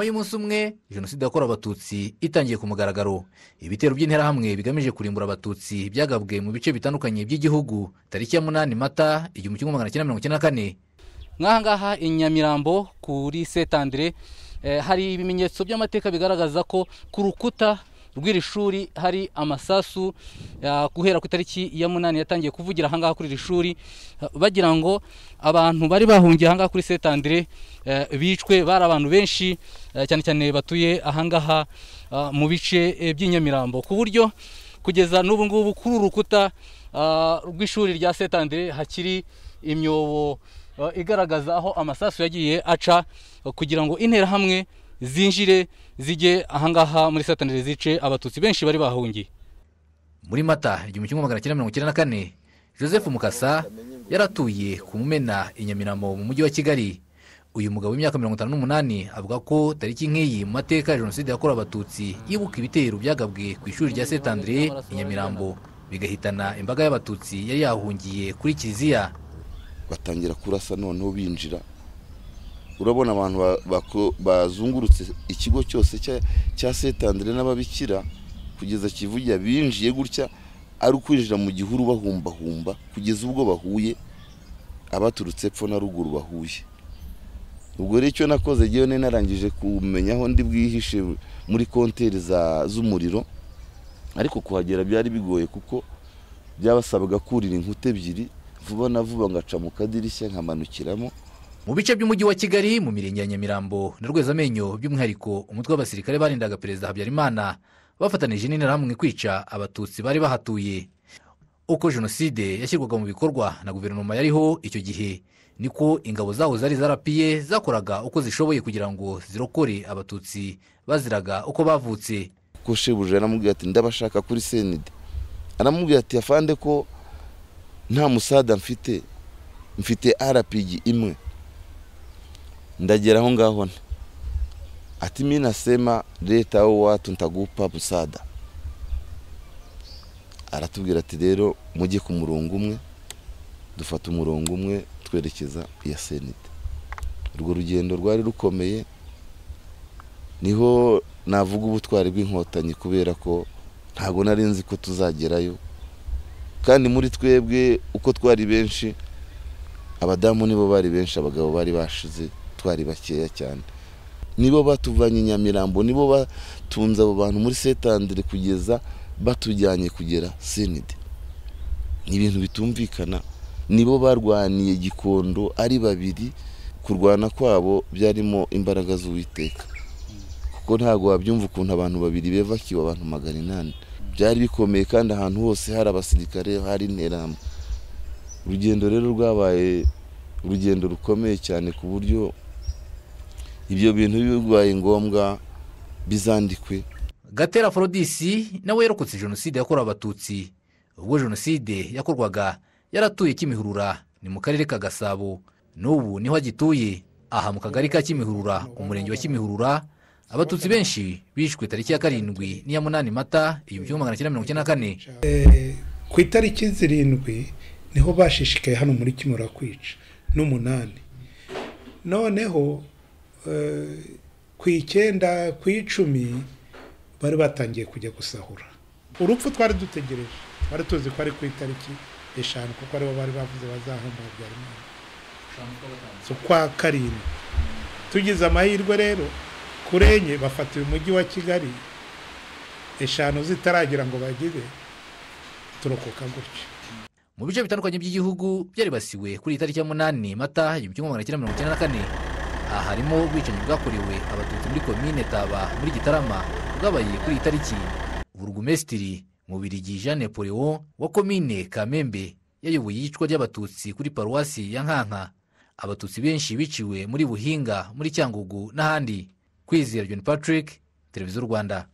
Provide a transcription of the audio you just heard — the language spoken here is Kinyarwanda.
nyuma y'umunsi umwe jenoside yakorewe abatutsi itangiye ku mugaragaro ibitero by'interahamwe bigamije kurimbura abatutsi byagabwe mu bice bitandukanye by'igihugu tariki ya munani mata igihumbi kimwe magana cyenda mirongo icyenda na kane nk'aha ngaha i nyamirambo kuri setandire hari ibimenyetso by'amateka bigaragaza ko ku rukuta rw'iri shuri hari amasasu ah, guhera ku itariki ya munani yatangiye kuvugira aha ngaha kuri iri shuri ah, bagira ngo abantu bari bahungiye aha ngaha kuri setandire bicwe bari abantu benshi eh, cyane cyane batuye aha ngaha ah, mu bice eh, by'i Nyamirambo ku buryo kugeza n'ubu ngubu kuri uru rukuta ah, rw'ishuri rya setandire hakiri imyobo ah, igaragaza aho amasasu yagiye aca ah, kugira ngo interahamwe zinjire zijye ahangaha muri satandire zice abatutsi benshi bari bahungiye muri mata igihumbi kimwe magana cyenda mirongo icyenda na kane joseph mukasa yaratuye ku mumena i nyamirambo mu mujyi wa kigali uyu mugabo w'imyaka mirongo itanu n'umunani avuga ko tariki nk'iyi mu mateka ya jenoside yakorewe abatutsi yibuka ibitero byagabwe ku ishuri rya setandire i nyamirambo bigahitana imbaga y'abatutsi yari yahungiye kuri kiliziya batangira kurasa noneho binjira urabona abantu ba- bako- bazungurutse ikigo cyose cya- cya setandire n'ababikira kugeza kivugira binjiye gutya ari ukwinjira mu gihuru bahumbahumba kugeza ubwo bahuye abaturutse epfo na ruguru bahuye ubwo rero icyo nakoze ngewe nari narangije kumenya aho ndi bwihishe muri konteri za- z'umuriro ariko kuhagera byari bigoye kuko byabasabaga kurira inkuta ebyiri vuba na vuba ngaca mu kadirishya nkamanukiramo mu bice by'umujyi wa kigali mu mirenge ya nyamirambo na rwezamenyo by'umwihariko umutwe w'abasirikare barindaga perezida habyarimana bafatanije n'interahamwe kwica abatutsi bari bahatuye uko jenoside yashyirwaga mu bikorwa na guverinoma yariho icyo gihe niko ingabo zaho zari zarapiye zakoraga uko zishoboye kugira ngo zirokore abatutsi baziraga uko bavutse ko shebuja yaramubwiye ati ndabashaka kuri senide aramubwira ati afande ko nta musada mfite mfite arapigi imwe ndagera aho ngaho nte ati mi nasema leta yo watu ntagupa musada aratubwira ati rero mujye ku murongo umwe dufata umurongo umwe twerekeza iya senide urwo rugendo rwari rukomeye niho navuga ubutwari bw'inkotanyi kubera ko ntabwo nari nzi ko tuzagerayo kandi muri twebwe uko twari benshi abadamu nibo bari benshi abagabo bari bashize twari bakeya cyane nibo batuvanye i nyamirambo nibo batunze abo bantu muri setandire kugeza batujyanye kugera senide ni ibintu bitumvikana nibo barwaniye gikondo ari babiri kurwana kwabo byarimo imbaraga z'uwiteka kuko ntabwo wabyumva ukuntu abantu babiri bevakiwe abantu magana inani byari bikomeye kandi ahantu hose hari abasirikare hari interahamwe urugendo rero rwabaye urugendo rukomeye cyane ku buryo ibyo bintu bibaye ngombwa bizandikwe gatera forodisi nawe yarokotse jenoside yakorewe abatutsi ubwo jenoside yakorwaga yaratuye kimihurura ni mu karere ka gasabo n'ubu niho agituye aha mu kagari ka kimihurura umurenge wa kimihurura abatutsi benshi bishwe tariki ya karindwi n'iya munani mata igihumbi kimwe magana cyenda mirongo icyenda na kane ku itariki zirindwi niho bashishikaye hano muri kimura kwica n'umunani noneho eh, ku icyenda ku icumi bari batangiye kujya gusahura urupfu twari dutegereje twari tuzi ko ari ku itariki eshanu kuko aribo bari bavuze bazahomba habyarimana z'ukwa karindwi tugize amahirwe rero kuri enye bafata uyu mujyi wa kigali eshanu zitaragira ngo bagire turokoka gutya mu bice bitandukanye by'igihugu byaribasiwe kuri iyi tariki ya munani mata igihumbi kimwe magana cyenda mirongo icyenda na kane aha harimo ubwicanyi bwakorewe abatutsi muri komine taba muri gitarama bwabaye kuri iyi tariki burugumesitiri mu birigi jean napoleon wa komine kamembe yayoboye iyicwa ry'abatutsi kuri paruwasi ya nkanka abatutsi benshi biciwe muri buhinga muri cyangugu n'ahandi kwizera john patrick televiziyo rwanda